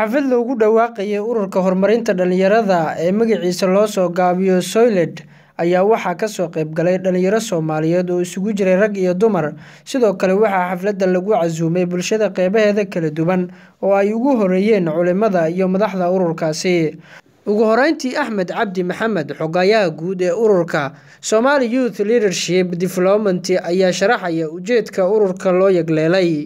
xaflad loogu dhawaaqayay ururka horumarinta dhalinyarada ee magaciisa loo soo gaabiyo soyled ayaa waxaa kasoo qayb galay dhalinyaro soomaaliyeed oo isugu jiray rag iyo dumar sidoo kale waxaa xafladda lagu casuumay bulshada qeybaheeda kala duwan oo ay ugu horeeyeen culimada iyo madaxda ururkaasi ugu horeyntii axmed cabdi maxamed xogayaha guud ee ururka somali youth leadership development ayaa sharaxaya ujeedka ururka loo yegleelay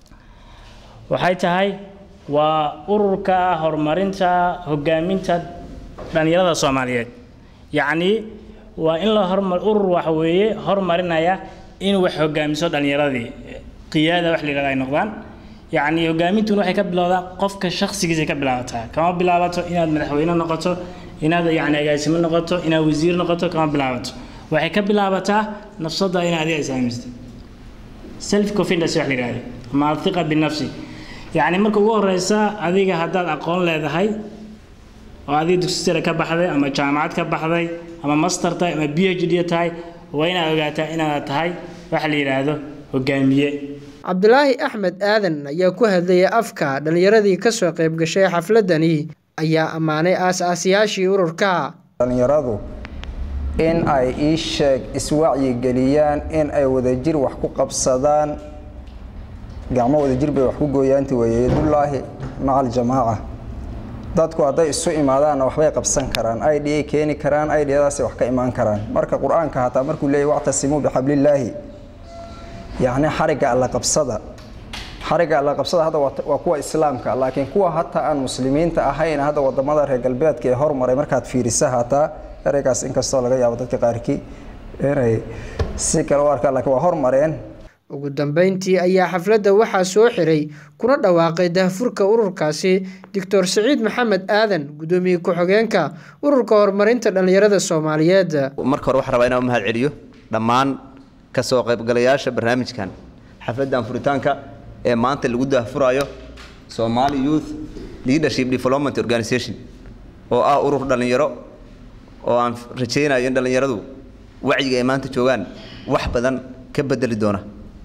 waxay tahay waa ururka horumarinta hogaaminta dhalinyarada soomaaliyeed yacnii waa in la hormar urur waxa weeye horumarinaya in wax hogaamiso dhalinyaradii qiyaada wax la yidhahda ay noqdaan yacni hogaamintuna waxay ka bilowdaa qofka shakhsigiisa ka bilaabataa kama bilaabato inaad madaxweyne noqoto inaad yacni agaasimo noqoto inaad wasiir noqoto kama bilaabato waxay ka bilaabataa nafsada inaad adiga isaamisto self confidence wax la yidhahda ama athiqa binafsi yacni marka ugu horeysa adiga haddaad aqoon leedahay oo adiga dugsi sare ka baxday ama jaamacad ka baxday ama master tahay ama b h d tahay waa inaad ogaataa inaad tahay waxa la yidhaahdo hogaamiye cabdulaahi axmed aadan ayaa ku hadlayay afka dhalinyaradii kasoo qayb gashay xafladani ayaa ammaanay aas-aasiyaashii ururka dhalinyaradu in ay ii sheeg iswacyigeliyaan in ay wadajir wax ku qabsadaan gacmo wadajir bay wax ku gooyaanti weeye yadullaahi maca aljamaaca dadku hadday isu imaadaanna waxbay qabsan karaan id ay keeni karaan idadaasay wax ka imaan karaan marka qur-aanka hataa markuu leeyay wactasimuu bixablillaahi yacni xarigga alla qabsada xarigga alla qabsada hadda waa kuwa islaamka laakiin kuwa hataa aan muslimiinta ahayn hadda wadamada reer galbeedka ee hormaray markaad fiirisa hataa ereygaas inkastoo laga yaabo dadka qaarkii inay si kale u arkaan lakiin waa hormareen ugu dambeyntii ayaa xafladda waxaa soo xiray kuna dhawaaqay daahfurka ururkaasi doctor siciid maxamed aadan gudoomiye ku-xigeenka ururka horumarinta dhalinyarada soomaaliyeed marka hore waxaan rabaa inaan u mahad celiyo dhammaan kasoo qaybgalayaasha barnaamijkan xafladdan furitaanka ee maanta lagu daahfurayo Somali Youth Leadership Development Organization oo ah urur dhalinyaro oo aan rajaynayo in dhalinyaradu wacyiga ay maanta joogaan wax badan ka bedeli doona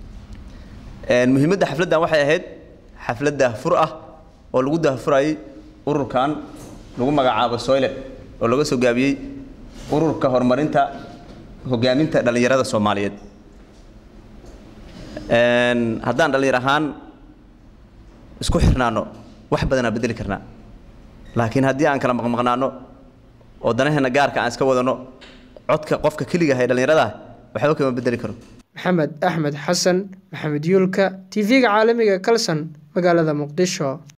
muhiimadda xafladdan waxay ahayd xaflad daahfur ah oo lagu daahfurayay ururkan lagu magacaabo soyle oo laga soo gaabiyey ururka horumarinta hogaaminta dhalinyarada soomaaliyeed haddaan dhalinyar ahaan isku xirnaano wax badanaa bedeli karnaa laakiin haddii aan kala maqmaqnaano oo danaheena gaarka aan iska wadano codka qofka keliga ah ee dhalinyarada waxba kama bedeli karo maxamed axmed xasan maxamed yuulka tv-ga caalamiga kalson magaalada muqdisho